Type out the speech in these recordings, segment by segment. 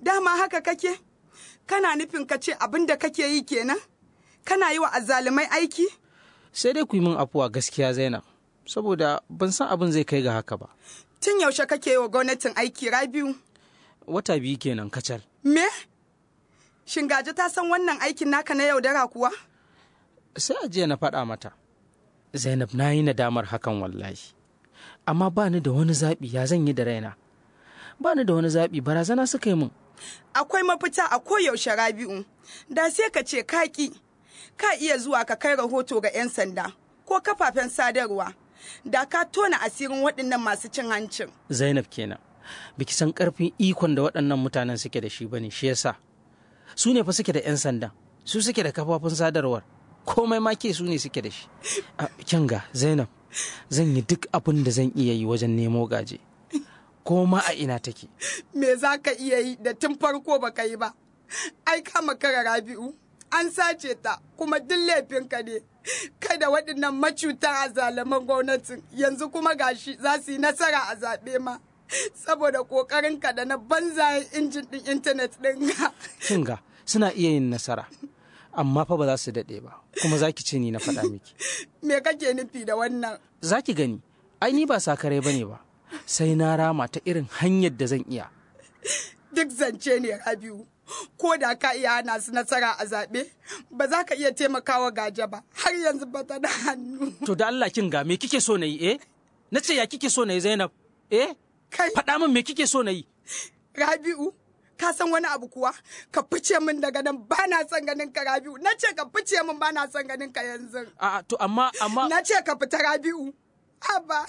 dama haka kake kana nufin ka ce abin da kake yi kenan kana yi wa azzalumai aiki sai dai ku yi min afuwa gaskiya zainab saboda ban san abin zai kai ga haka ba tun yaushe kake yi wa gwamnatin aiki rabiu wata biyu kenan kacal me shingaje ta san wannan aikin naka na yaudara kuwa sai a jiya na faɗa mata zainab na yi nadamar hakan wallahi amma ba ni da wani zaɓi ya zan yi da raina ba ni da wani zaɓi barazana suka yi min akwai mafita a koyaushe rabi'u da sai ka ce kaki ka iya zuwa ka kai rahoto ga 'yan sanda ko kafafen sadarwa da ka tona asirin waɗannan masu cin hancin zainab kenan biki san ƙarfin ikon da waɗannan mutanen suke da shi bane shi yasa su ne fa suke da 'yan sanda su suke da kafafun sadarwar komai ma ke su ne suke da shi kyanga zainab zan yi duk abin da zan iya yi wajen nemo gaje ko ma a ina take me za ka iya yi da tun farko ba ka yi ba ai kama kara rabi'u an sace ta kuma duk laifinka ne kada waɗannan macutan a zalaman gwamnatin yanzu kuma gashi za su yi nasara a zaɓe ma saboda ƙoƙarinka da na banzayen injin ɗin intanet ɗin ga kinga suna iya yin nasara amma fa ba za su daɗe ba kuma za ki ce ni na faɗa miki me kake nufi da wannan za ki gani ai ni ba sakarai ba ne ba sai na rama ta irin hanyar da zan iya duk zance ne rabiu ko da ka iya hana su nasara a zaɓe ba za ka iya taimakawa gaje ba har yanzu ba ta da hannu to da Allah kin ga me kike so na yi eh na ce ya kike so na yi Zainab eh kai faɗa min me kike so na yi rabiu ka san wani abu kuwa ka fice min daga nan ba na son ganin ka rabiu na ce ka fice min ba na son ganin ka yanzu a to amma amma na ce ka fita rabiu haba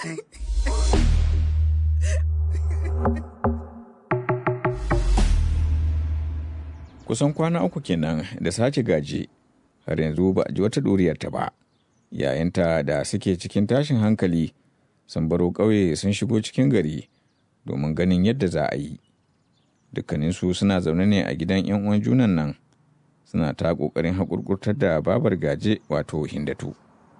kusan kwana uku kenan da sace gaji har yanzu ba a ji wata ɗuriyarta ba yayinta da suke cikin tashin hankali sun baro ƙauye sun shigo cikin gari domin ganin yadda za a yi dukkaninsu suna zaune ne a gidan 'yan uwan junan nan suna ta ƙoƙarin haƙurƙurtar da babar gaje wato hindatu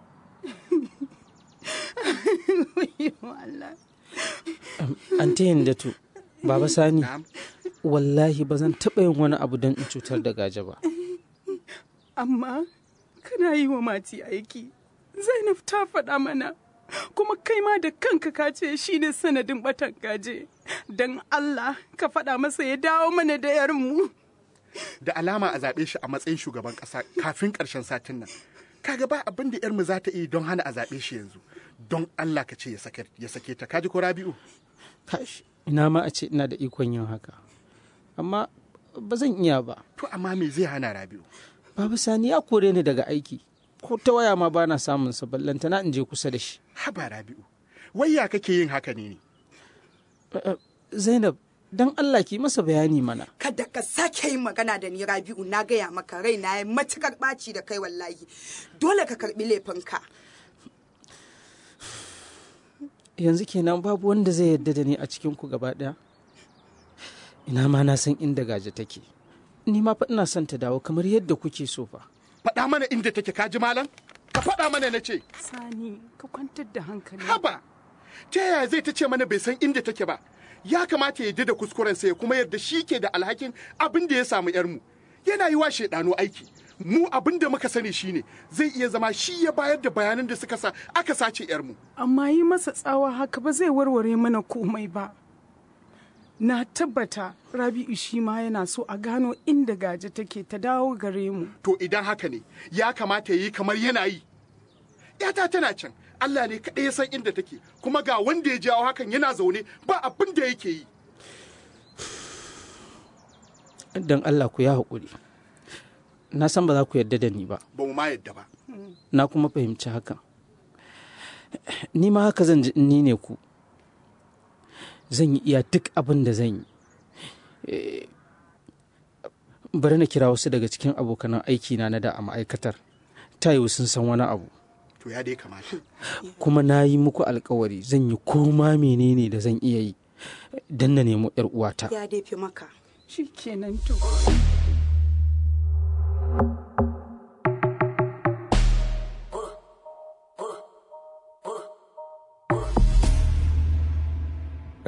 Ante Hindatu, Baba Sani, wallahi ba zan taɓa yin wani abu don in cutar da gaje ba. Amma kana yi wa mati aiki, Zainab ta faɗa mana, kuma kai ma da kanka ka ce shi ne sanadin batan gaje. Don Allah ka faɗa masa ya dawo mana da yarmu. Da alama a zaɓe shi a matsayin shugaban ƙasa kafin ƙarshen satin nan. Kaga ba abin da 'yarmu za ta yi don hana a zaɓe shi yanzu. Don Allah ka ce ya sake ta, kaji ko Rabi'u? Kash, ina ma a ce ina da ikon yin haka. Amma ba zan iya ba. To amma me zai hana Rabi'u? Babu Sani ya kore ni daga aiki. Ko ta waya ma bana samun sa ballantana in je kusa da shi. Haba Rabi'u, wai ya kake yin haka ne ne? Zainab, don Allah ki masa bayani mana. kada ka sake yin magana da ni rabi'u na gaya maka rai na yi matukar ɓaci da kai wallahi dole ka karɓi laifinka Yanzu kenan babu wanda zai yarda da ni a cikin ku gaba ɗaya. Ina ma na san inda gaje take. Ni ma fa ina son ta dawo kamar yadda kuke so fa. Faɗa mana inda take kaji malam? Ka faɗa mana na ce. Sani, ka kwantar da hankali. Haba, ta yaya zai ta ce mana bai san inda take ba? Ya kamata ya da kuskurensa ya kuma yarda shi ke da alhakin abin da ya samu yarmu. Yana yi wa shaidanu aiki. Mu abin da muka sani shine zai iya zama shi ya bayar da bayanan da suka sa aka sace yarmu. Amma yi masa tsawa haka ba zai warware mana komai ba. Na tabbata Rabi'u shi ma yana so a gano inda gaje take ta dawo gare mu. To idan haka ne, ya kamata ya yi kamar yana yi. ‘Yata tana can, Allah ne kaɗai ya san inda take, kuma ga wanda ya jawo hakan yana zaune ba abin da yake yi. Don Allah ku ya haƙuri. Na san ba za ku yarda da ni ba. Ba mu ma yadda ba. Na kuma fahimci hakan. Ni ma haka zan ji in ni ne ku. Zan yi iya duk abin da zan yi. Eh, Bari na kira wasu daga cikin abokanan aikina na da a ma'aikatar. Ta yiwu sun san wani abu. To ya dai kamata. kuma na yi muku alkawari zan yi koma menene da zan iya yi don na nemo yar uwata ya dai fi maka Shi kenan to.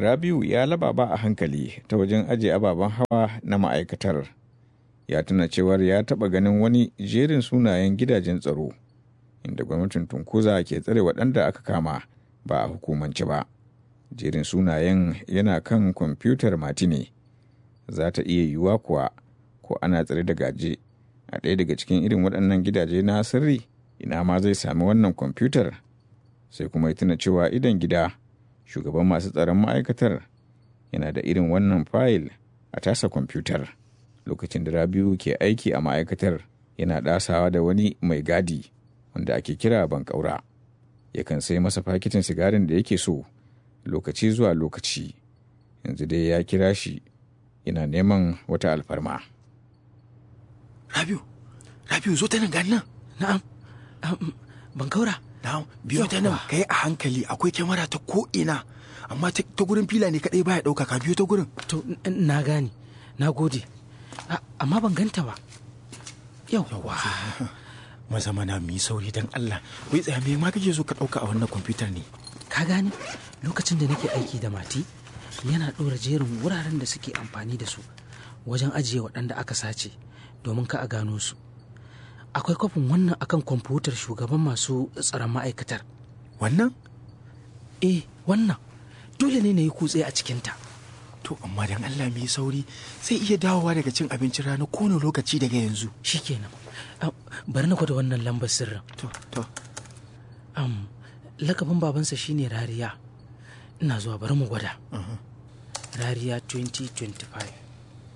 rabiu ya lababa a hankali ta wajen ajiye ababen hawa na ma'aikatar ya tuna cewar ya taɓa ganin wani jerin sunayen gidajen tsaro inda gwamnatin tunkuza ke tsare waɗanda aka kama ba a hukumance ba jerin sunayen yana kan kwamfutar matine za ta iya yiwuwa kuwa ko ana tsare da gaje a ɗaya daga cikin irin waɗannan gidaje na sirri ina ma zai sami wannan kwamfutar sai kuma ya tuna cewa idan gida shugaban masu tsaron ma'aikatar yana da irin wannan fayil a tasa kwamfutar lokacin da rabiu ke aiki a ma'aikatar yana ɗasawa da wani mai gadi wanda ake kira bankaura yakan sai masa fakitin sigarin da yake so lokaci zuwa lokaci yanzu dai ya kira shi yana neman wata alfarma Rabiu, Rabiu zo ta nan gani nan. na'am um, bankaura Na'am, biyo ta nan kai a hankali akwai kyamara ta ko ina. Amma ta ta gurin fila ne kadai baya dauka ka biyo ta gurin. to n- na gane na gode A- amma ban ganta ba yauwa Maza mana mu yi sauri dan Allah. Wai tsaya me ma kake so ka dauka a wannan kwamfutar ne? ka gane lokacin da nake aiki da mati yana ɗora jerin wuraren da suke amfani da su wajen ajiye waɗanda aka sace domin ka a gano su akwai kwafin wannan akan kwamfutar shugaban masu tsaron ma'aikatar Wannan? eh wannan dole ne na yi kutse a cikinta To amma dan Allah mu yi sauri sai iya dawowa daga cin abincin rana kowane lokaci daga yanzu. shikenan Ah, bari na gwada wannan lambar sirrin To, to. um, lakabin babansa shine rariya ina zuwa bari mu gwada rariya 2025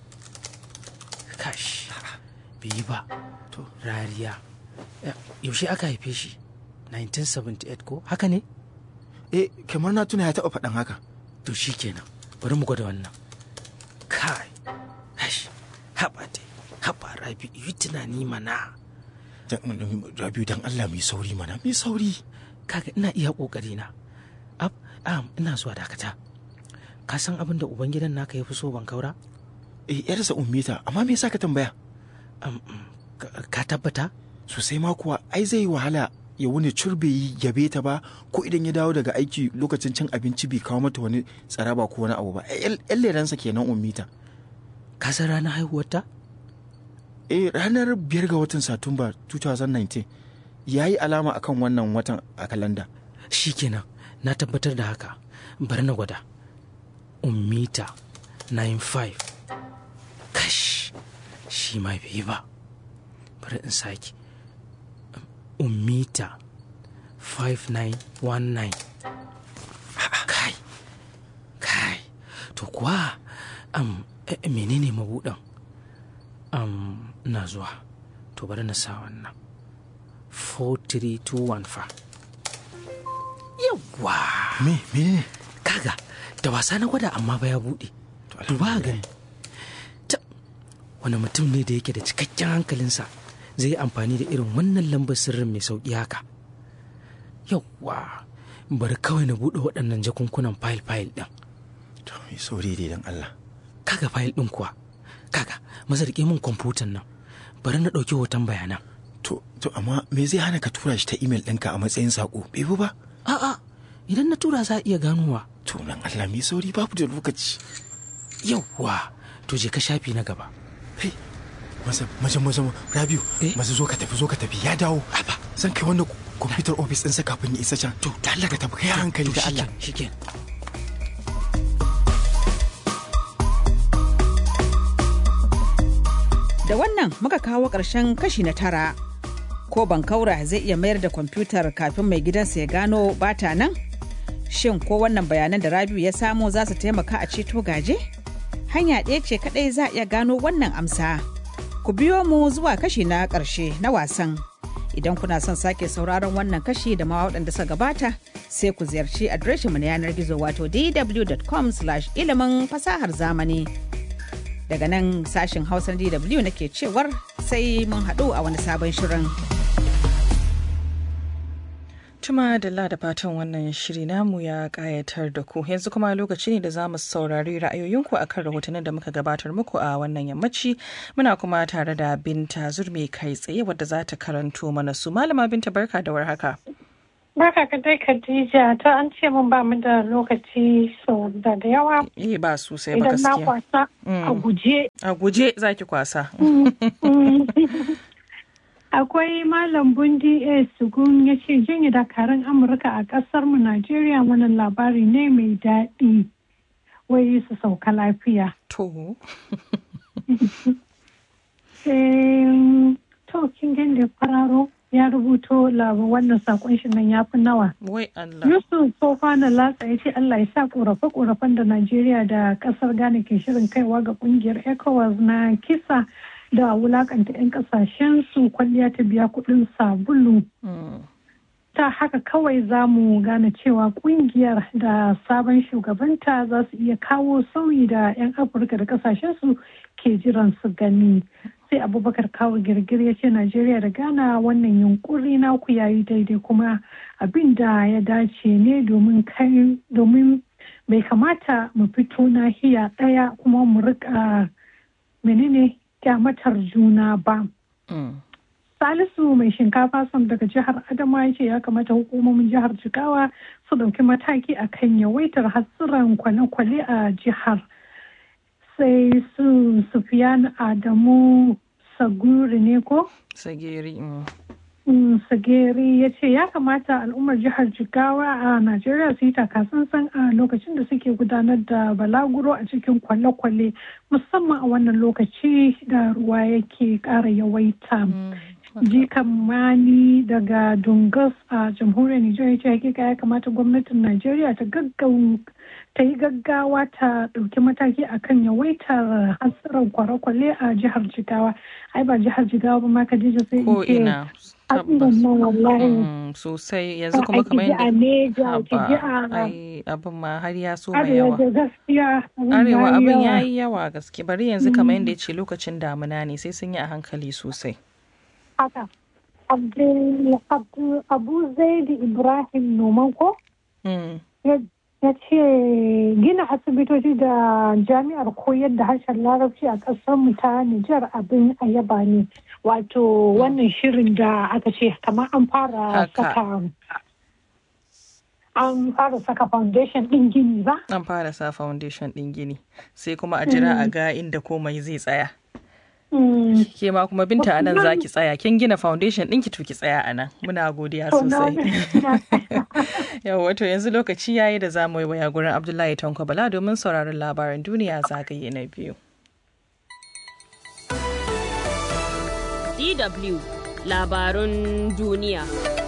kash bai yi ba To. rariya Eh, yaushe aka haife shi 1978 ko haka ne Eh, kamar na tuna ya taɓa faɗan haka. to shikenan bari mu gwada wannan kai hash haɓa dai haɓa rabi yi tunani mana Dan- Rabiu dan Allah mu yi sauri mana, mu yi sauri. kaga ina iya kokari na ab am ina zuwa dakata ka san abin da ubangidan naka ya fi so ban kaura Eh, yarsa ummita, amma me yasa ka tambaya? Am, mm, ka- ka tabbata Sosai ma kuwa, ai zai yi wahala ya wuni curbe yi yabe ta ba ko idan ya dawo daga aiki lokacin cin abinci bai kawo mata wani tsaraba ko wani abu ba. Yan leransa kenan ummita. ka san ranar haihuwarta Eh, ranar biyar ga watan Satumba 2019 ya yi alama akan wannan watan a kalanda. shikenan na tabbatar da haka bari na gwada ummita 95 kash shi ma bai yi ba bari in sake ummita 5919 kai kai to kuwa am eh, eh, menene mabuɗin am na zuwa to bari na sa wannan 4321 fa yawwa Me, menene? kaga da wasa na gwada amma ba ya buɗe duba gani ta wani mutum ne da yake da cikakken hankalinsa zai yi amfani da irin wannan lambar sirrin mai sauƙi haka yawwa bari kawai na buɗe waɗannan jakunkunan fayil-fayil ɗin To, mai sauri dai dan Allah. kaga fayil ɗin kuwa kaga maza riƙe min kwamfutan nan bari na ɗauki hoton bayanan To, to amma me zai hana ka tura shi ta imel ɗinka a matsayin saƙo? Bai fi ba? a'a idan na tura za a iya ganowa To, nan Allah mai sauri babu da lokaci. yawwa to je ka shafi na gaba Hey, maza, maza, maza, Rabiu, Eh? maza zo ka tafi, zo ka tafi, ya dawo. Haba. Zan kai wannan kwamfutar ofis ɗinsa kafin ya isa can. To, da Allah ka tafi, kai hankali da Allah. shikenan Da wannan muka kawo ƙarshen kashi na tara. Ko bankaura zai iya mayar da kwamfutar kafin mai gidansa ya gano bata nan? Shin ko wannan bayanan da Rabiu ya samo za su taimaka a ceto gaje? Hanya ɗaya ce kaɗai za a iya gano wannan amsa. Ku biyo mu zuwa kashi na ƙarshe na wasan. Idan kuna son sake sauraron wannan kashi da ma waɗanda suka gabata, sai ku ziyarci adireshinmu na yanar gizo wato dw.com ilimin fasahar zamani. daga nan sashen hausa dw nake cewar sai mun haɗu a wani sabon shirin. Tuma da da fatan wannan shiri namu ya kayatar da ku yanzu kuma lokaci ne da za mu saurari ra'ayoyinku a kan rahotannin da muka gabatar muku a wannan yammaci muna kuma tare da binta zurmi kai tsaye wadda za ta karanto mana su malama binta barka da warhaka. Barka ka dai Khadija ta an ce mun ba mu da lokaci sau da da yawa. Eh ba sosai ba Idan na gaskiya. kwasa a guje. A guje zaki kwasa. Akwai Malam Bundi A. Sugun ya ce janye dakarun Amurka a ƙasar mu Najeriya wannan labari ne mai daɗi. Wai su sauka lafiya. To. Sai to kin gan da fararo ya rubuto labar wannan sakon shi nan ya fi nawa. Wai Allah. Yusuf Sofana Latsa ya ce Allah ya sa korafe-korafen da Najeriya da kasar Ghana ke shirin kaiwa ga kungiyar ECOWAS na kisa da wulakanta 'yan kasashen su kwalliya ta biya kudin sabulu. Ta haka kawai za mu gane cewa kungiyar da sabon shugabanta za su iya kawo sauyi da 'yan Afirka da kasashen su ke jiran su gani. sai abubakar kawo girgir ya ce najeriya da ghana wannan yunkuri na ku yayi daidai kuma abin da ya dace ne domin kai domin bai kamata mu fito nahiya ɗaya kuma mu rika menene kyamatar juna ba salisu mai shinkafa sam daga jihar adama ya ce ya kamata hukumomin jihar jigawa su ɗauki mataki akan yawaitar hatsuran kwale-kwale a jihar sai su sufiyan adamu saguri ne ko? Sageri. sageri ya ce ya kamata al'ummar jihar jigawa a najeriya su yi takasansan a lokacin da suke gudanar da balaguro a cikin kwale-kwale musamman a wannan lokaci da ruwa yake ƙara yawaita jikan mani daga dungas a jamhuriyar nijar ya ce hakika ya kamata gwamnatin najeriya ta gaggau ta yi gaggawa ta ɗauki mataki akan yawaitar hatsarin kwale-kwale a jihar jigawa ai ba jihar jigawa ba ma kadija sai Ko in ce ina. hatsarin nan wallahi Mm, sosai yanzu kuma kamar Ki ji a Neja, ki ji Haba, a ai abin ma har ya so mai arewa yawa. da gaskiya abin Arewa yayi abin yawa. ya yi yawa gaske bari yanzu kamar yadda ya ce lokacin damuna ne sai sun yi a hankali sosai. haka Abdul- Abdul- abu zaidi ibrahim noman ko Mm. ya ya ce gina asibitoci da jami'ar koyar da harshen larabci a ƙasarmu ta Nijar abin a yaba ne wato wannan shirin da aka ce kamar an fara Haka. saka an fara saka foundation ɗin gini ba An fara sa foundation ɗin gini sai kuma a jira a ga inda komai zai tsaya. Mm. Ke ma kuma binta anan za ki tsaya kin gina foundation ɗinki to ki tsaya anan muna godiya To, na- sosai. Yau wato yanzu lokaci yayi da za mu yi waya gurin Abdullahi Tanko Bala domin sauraron labaran duniya zagaye na biyu. DW labarun duniya.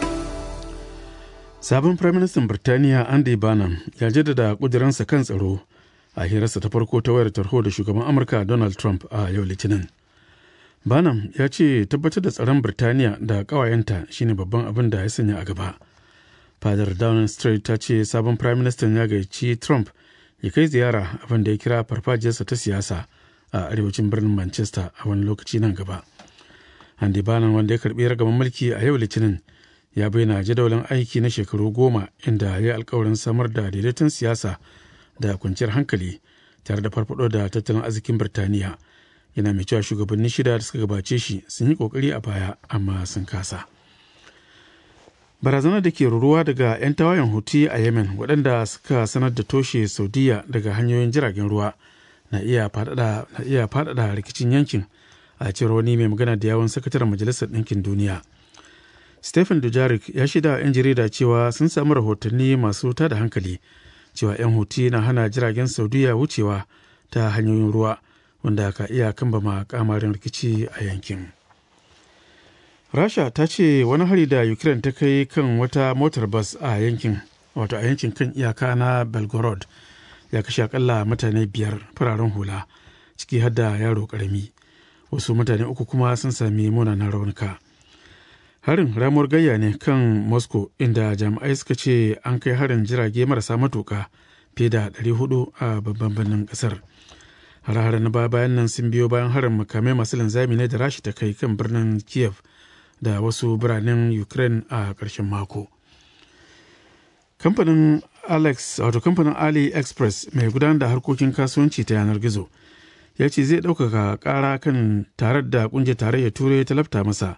Sabon Firaministan Birtaniya Andy Bannum ya jaddada ƙuduransa kan tsaro a hirarsa ta farko ta wayar tarho da shugaban Amurka Donald Trump a yau Litinin. Bannum ya ce tabbatar da tsaron Birtaniya da ƙawayenta shine babban abin da ya sanya a gaba. Fadar Downing Street ta ce sabon Firaministan ya gayyaci Trump ya kai ziyara abin da ya kira farfajiyarsa ta siyasa a arewacin birnin Manchester a wani lokaci nan gaba. Andy Bannum wanda ya karbi ragaman mulki a yau Litinin ya bayyana jadawalin aiki na shekaru goma inda ya yi alkawarin samar da daidaiton siyasa da kwanciyar hankali tare da farfado da tattalin arzikin Birtaniya. Yana mai cewa shugabanni shida da suka gabace shi sun yi kokari a baya amma sun kasa. Barazanar da ke ruruwa daga 'yan tawayen Houthi a Yemen waɗanda suka sanar da toshe Saudiya daga hanyoyin jiragen ruwa na iya faɗaɗa rikicin yankin a cewar wani mai magana da yawon sakataren majalisar ɗinkin duniya stephen dujarik ya shida 'yan jarida cewa sun samu rahotanni masu tada hankali cewa 'yan huti na hana jiragen saudiya wucewa ta hanyoyin ruwa wanda ka iya kambama kamarin rikici a yankin rasha ta ce wani hari da ukraine ta kai kan wata motar bas a yankin wato a yankin kan iyaka na belgorod ya kashe akalla mutane biyar fararen hula ciki har da yaro karami wasu mutane uku kuma sun sami munanan raunuka harin ramuwar gayya ne kan moscow inda jami'ai suka ce an kai harin jirage marasa matuka fiye da 400 a babban birnin kasar hare-hare na baya bayan nan sun biyo bayan harin makamai masu linzami ne da rashi ta kai kan birnin kiev da wasu biranen ukraine a ƙarshen mako kamfanin alex wato kamfanin aliexpress mai gudanar da harkokin kasuwanci ta yanar gizo ya ce zai ɗaukaka ƙara kan tarar da ƙungiyar tarayyar turai ta lafta masa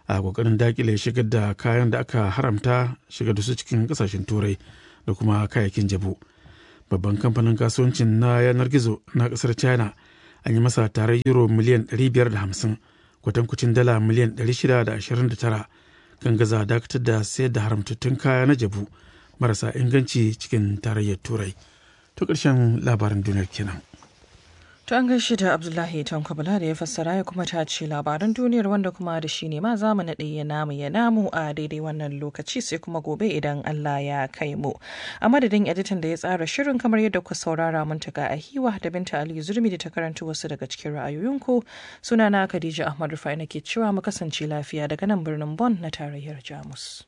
a kokarin dakile shigar da kayan da aka haramta shigar da su cikin kasashen turai da kuma kayayyakin jabu babban kamfanin kasuwancin na yanar gizo na kasar china an yi masa tarar euro miliyan 550 kwatankucin dala miliyan 629 kan gaza dakatar da sayar da haramtattun kaya na jabu marasa inganci cikin tarayyar turai to ƙarshen labarin duniyar kenan. To an gaishe da Abdullahi Tankabala da ya fassara ya kuma tace labaran duniyar wanda kuma da shi ne ma za mu naɗe ya namu ya namu a daidai wannan lokaci sai kuma gobe idan Allah ya kai mu. A madadin editan da ya tsara shirin kamar yadda ku saurara mun taga a hiwa da Binta Ali Zurmi da ta karanta wasu daga cikin ra'ayoyinku sunana Khadija Ahmad Rufai nake cewa mu kasance lafiya daga nan birnin Bon na tarayyar Jamus.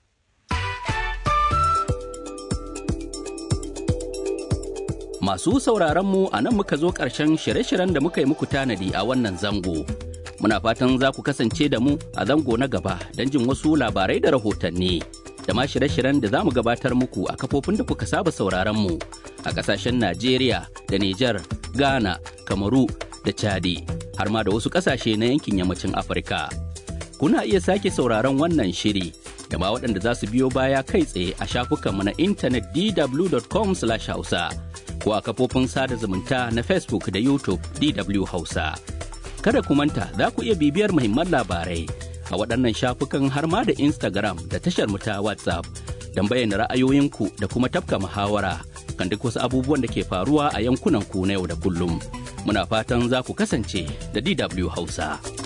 Masu sauraron mu a nan muka zo ƙarshen shirye-shiryen da muka yi muku tanadi a wannan zango. Muna fatan za ku kasance da mu a zango na gaba don jin wasu labarai da rahotanni. Da ma shirye-shiryen da za mu gabatar muku a kafofin da kuka saba sauraron mu a ƙasashen Najeriya da Nijar, Ghana, Kamaru da Chadi, har ma da wasu ƙasashe na yankin yammacin Afirka. Kuna iya sake sauraron wannan shiri da ma waɗanda za su biyo baya kai tsaye a shafukanmu na intanet dw.com/hausa. ko a kafofin sada zumunta na Facebook da YouTube DW Hausa. Kada ku manta za ku iya bibiyar muhimman labarai a waɗannan shafukan har ma da Instagram da tashar mu ta WhatsApp don bayyana ra'ayoyinku da kuma tafka muhawara kan duk wasu abubuwan da ke faruwa a yankunan ku na yau da kullum. Muna fatan za ku kasance da DW Hausa.